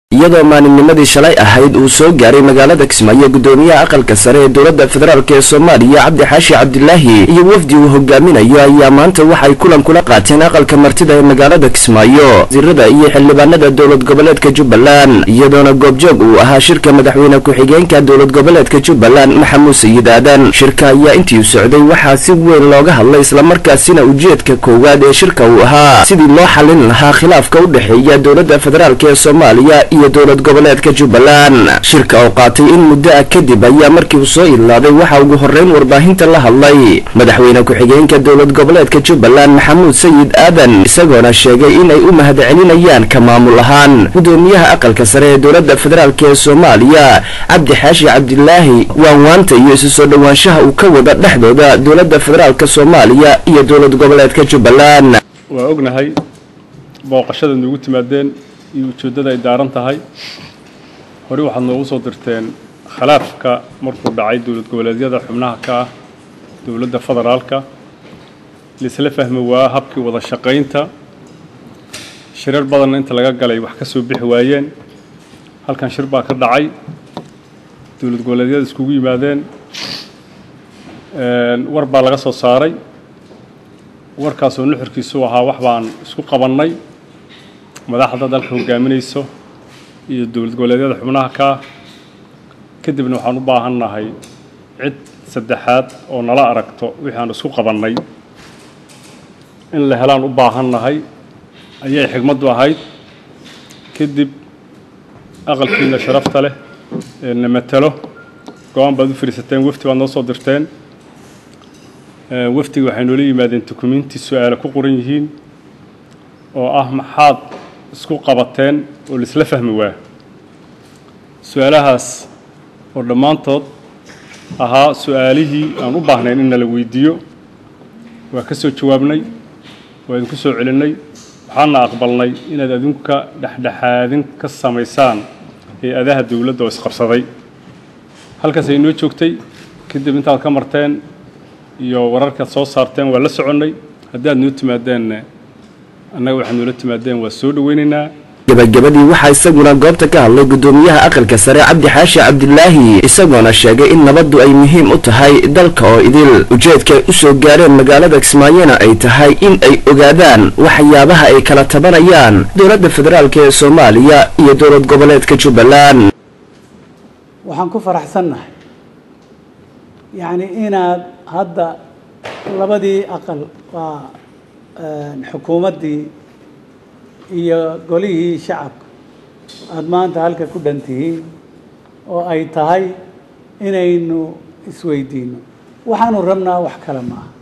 iyadoo maalinnimadii shalay ahayd uu soo gaaray magaalada kismaayo gudoomiyaha aqalka sare ee dowladda federaalk ee soomaaliya cabdi xaashi cabdilaahi iyo wafdi uu hogaaminayo ayaa maanta waxay kulan kula qaateen aqalka martida ee magaalada kismaayo wasiirada iyo xildhibaanada dowlad goboleedka jubbaland iyadoona goobjoog uu ahaa shirka madaxweyne ku-xigeenka dowlad goboleedka jubbaland maxamuud sayid aadan shirka ayaa intii socday waxaa si weyn looga hadlay islamarkaasina ujeedka koowaad ee shirka uu ahaa sidii loo xalin lahaa khilaafka u dhexeeya dowladda federaalk ee soomaaliya iyo dowlad goboleedka jubbaland shirka oo qaatay in muddo ah kadib ayaa markii uu soo ilaaday waxaa ugu horreyn warbaahinta la hadlay madaxweyne ku-xigeenka dowlad goboleedka jubbaland maxamuud sayid aadan isagoona sheegay inay u mahadcelinayaan ka maamul ahaan gudoomiyaha aqalka sare ee dowladda federaalk ee soomaaliya cabdi xaashi cabdilaahi waanwaanta iyo isu soo dhowaanshaha uu ka wada dhexdooda dowladda federaalk soomaaliya iyo dowlad goboleedka jubbaland waa ognahay booqashada nuugu timaadeen iyo ujeeddada ay daaran tahay hore waxaad noogu soo dirteen khilaafka markuu dhacay dowlad goboleedyada xubnaha ka ah dowladda federaalka laisla fahmi waa habkii wada shaqaynta shirar badanna inta laga galay wax ka soo bixi waayeen halkan shir baa ka dhacay dowlad goboleedyada iskugu yimaadeen war baa laga soo saaray warkaasoo nuxurkiisu ahaa wax baan isku qabannay madaxda dalka hogaaminayso iyo dowlad goboleedyada xubnaha ka ah kadibna waxaan u baahannahay cid saddexaad oo nala aragto wixii aan isku qabannay in la helaan u baahannahay ayay xigmaddu ahayd kadib aqalkiina sharafta leh ee na matalo go-aan baad u fadhiisateen wafdi baad noo soo dirteen wafdigi waxay noola yimaadeen dukumiinti su-aale ku qoran yihiin oo ah maxaad isku qabateen oo laisla fahmi waa su-aalahaas oo dhammaantood ahaa su-aalihii aan u baahnayn in nala weydiiyo waa ka soo jawaabnay waa idinku soo celinnay waxaana aqbalnay inaad adinka dhexdhexaadin ka samaysaan hay-adaha dowladda oo isqabsaday halkaas ay noo joogtay kadib intaad ka marteen iyo wararkaad soo saarteen waa la soconnay haddaad noo timaadeenna annaga waxaad noola timaadeen waa soo dhoweynaynaa gabagabadii waxaa isaguna goobta ka hadlay gudoomiyaha aqalka sare cabdi xaashi cabdilaahi isagoona sheegay in nabaddu ay muhiim u tahay dalka oo idil ujeedkaay u soo gaareen magaalada kismaayona ay tahay in ay ogaadaan waxyaabaha ay kala tabanayaan dowladda federaalk ee soomaaliya iyo dowlad goboleedka jubbaland waxaan ku faraxsannahay yacni inaad hadda labadii aqal waa xukuumaddii iyo golihii shacabka aada maanta halka ku dhan tihiin oo ay tahay inaynu isweydiino waxaanu rabnaa wax kale ma aha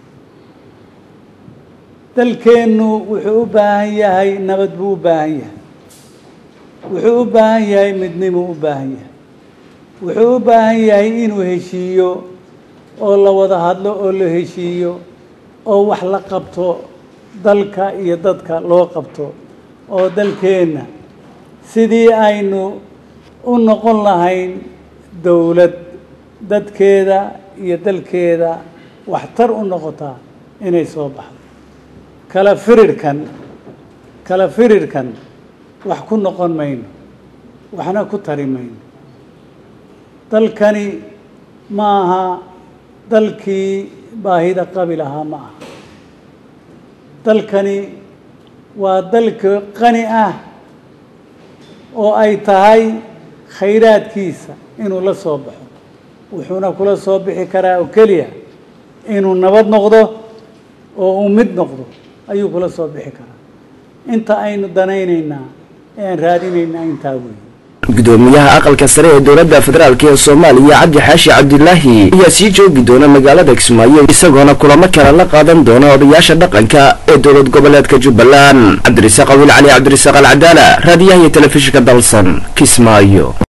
dalkeennu wuxuu u baahan yahay nabad buu u baahan yahay wuxuu u baahan yahay midnimuu u baahan yahay wuxuu u baahan yahay inuu heshiiyo oo la wada hadlo oo la heshiiyo oo wax la qabto dalka iyo dadka loo qabto oo dalkeenna sidii aynu u noqon lahayn dowlad dadkeeda iyo dalkeeda waxtar u noqotaa inay soo baxdo kala firirhkan kala firirhkan wax ku noqon mayno waxna ku tari mayno dalkani ma aha dalkii baahida qabi lahaa ma aha dalkani waa dalka qani ah oo ay tahay khayraadkiisa inuu la soo baxo wuxuuna kula soo bixi karaa oo keliya inuu nabad noqdo oo uu mid noqdo ayuu kula soo bixi karaa inta aynu danaynaynaa ee aan raadinaynaa intaa weeye gudoomiyaha aqalka sare ee dowladda federaalk ee soomaaliya cabdi xaashi cabdilaahi ayaa sii joogi doona magaalada kismaayo isagoona kulamo kale la qaadan doona odayaasha dhaqanka ee dowlad goboleedka jubbaland cabdirasaaq awiil cali cabdirasaaq alcadaala raadiyaha iyo telefishinka dalsan kismaayo